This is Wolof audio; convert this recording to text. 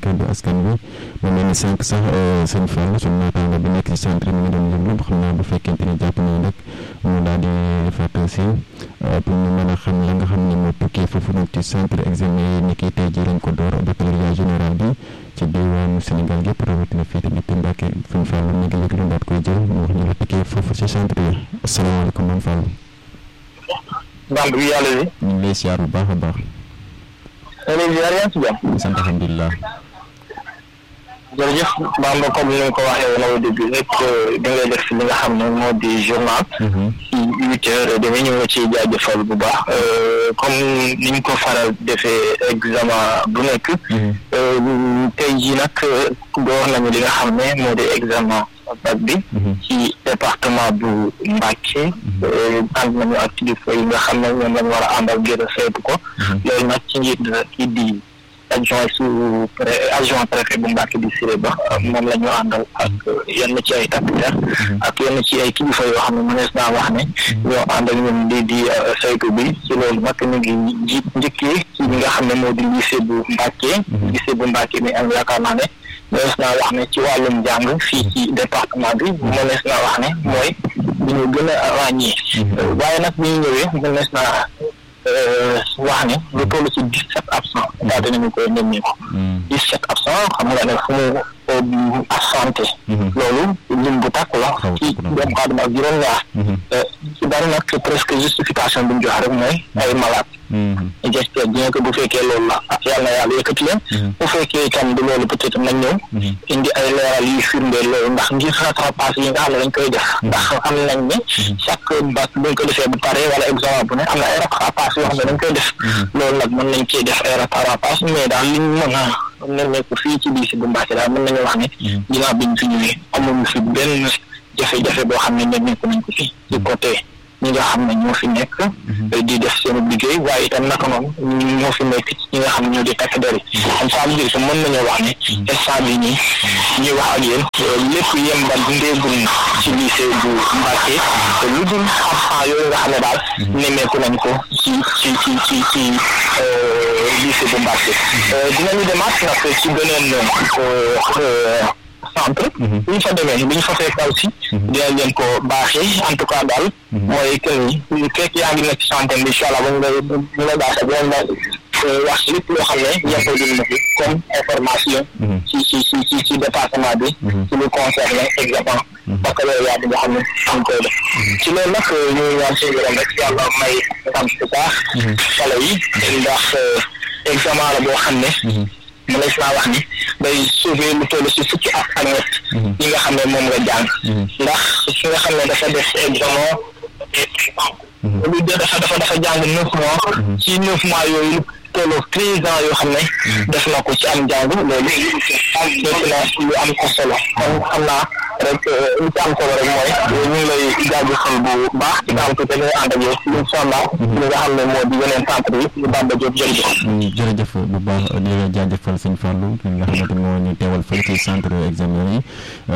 kaddu askan bi mu mel ni sànq sax sëñ Fall suñu naataango bi nekk ci centre mi ngi doon yëglu xam naa bu fekkente ni jàpp nañu rek mu daal di defaat si pour ñu mën a xam la nga xam ne moo tukkee foofu noonu ci centre examen yi ni ki tey jii lañ ko door baccalauréat général bi ci diwaanu Sénégal gépp rawatina fii tamit Mbàkke sëñ Fall mi ngi yëglu daat koy jël mu wax ñu la tukkee foofu ci centre yi asalaamaaleykum man Fall. Bamb bi yàlla bi. ñu ngi lay siyaar bu baax a baax. léegi ziar yaa ngi ci jàmm. sant alhamdulilah. jërëjëf Bamba comme ni nga ko waxee woon au début rek da ngay def li nga xam ne moo di journal. ci huit heures et demi ñu ngi ciy jaajëfal bu baax comme ni ñu ko faral defee examen bu nekk. tey jii nag door nañu li nga xam ne moo di examen bac bi. ci département bu Mbacké. ànd nañu ak kilifa yi nga xam ne ñoom lañu war a àndal ngir saytu ko. loolu nag ci njiit kii di. adjoint sous pré adjoint préfet bu Mbàkke di Siré Ba moom la ñu àndal ak yenn ci ay takk-der ak yenn ci ay kilifa yoo xam ne mënees naa wax ne ñoo ànd ak ñun di di saytu bi ci loolu nag ñu ngi ji njëkkee ci li nga xam ne moo di lycée bu Mbàkke lycée bu Mbàkke mi am yaakaar naa ne mënees naa wax ne ci wàllum jàng fii ci département bi mënees naa wax ne mooy bi ñu gën a ràññee waaye nag bi ñu ñëwee mënees naa wax ne lu toll ci dix sept absent daal dinañu koy nemmeeku dix sept absent xam nga ne fu mu absenté loolu lim bu tàkku la ci doomu aadama ak juróom-ñaar ci bari nag presque justification bi mu jox rek mooy ay malade j'espère bien que bu fekkee loolu la yàlla na yàlla yëkkati leen bu fekkee itam du loolu peut-être nañ ñëw indi ay leeral yuy firndeel loolu ndax ngir rattrapage yi nga xam ne dañ koy def ndax xam nañ ne chaque bac buñ ko defee bu pare wala examen bu ne am na ay rattrapage yoo xam ne dañ koy def loolu nag mën nañ cee def ay rattrapage mais daal liñ mën a nemmeeku fii ci biir si bu Mbàkke daal mën nañu wax ne ginnaaw biñ fi ñëwee amuñu fi benn jafe-jafe boo xam ne nemmeeku nañ ko fi ci côté ñi nga xam ne ñoo fi nekk di def seen liggéey waaye itam naka noonu ñoo fi nekk ñi nga xam ne ñoo di takk der yi comme ça veut dire que mën nañoo wax ne instant bi nii ñuy wax ak yéen lépp yembal ndéegul ci lycée bu Mbàkke te lu dul absent yooyu nga xam ne daal nemmeeku nañ ko ci ci ci ci ci lycée bu Mbàkke dinañu demaat nag ci beneen centre bu ñu fa demee bu ñu fa fekk aussi dinañ leen ko baaxee en tout cas daal mooy que ni fekk yaa ngi nekk ci santé bi incha allah ba ñu lay bu ñu lay baaxee dinañ la wax lépp loo xam ne ñeppoo dina na fi comme information ci ci ci ci ci département bi ci lu concerné examen baccalauréat bi nga xam ne ñu koy def ci loolu nag ñu ñaan suñu borom rek yàlla may ndam bu baax xale yi ndax examen la boo xam ne mënees naa wax ni day sauver lu toll si fukki at ak ñett yi nga xam ne moom nga jàng ndax ki nga xam ne dafa def examen lu dafa dafa dafa jàng neuf mois ci neuf mois yooyu lu tolloo treize ans yoo xam ne def na ko ci am jàng loolu nekk na lu am ko solo kon xam naa rek li ci am solo rek mooy ñu ngi lay jaajëfal bu baax ci kanam tuuti ñu ànd ak yow incha allah li nga xam ne moo di yeneen centre yi ñu Bamba Diop jërëjëf jërëjëf bu baax di la jaajëfal sëñ Fallou ki nga xamante moo ñu teewal fële ci centre examen yi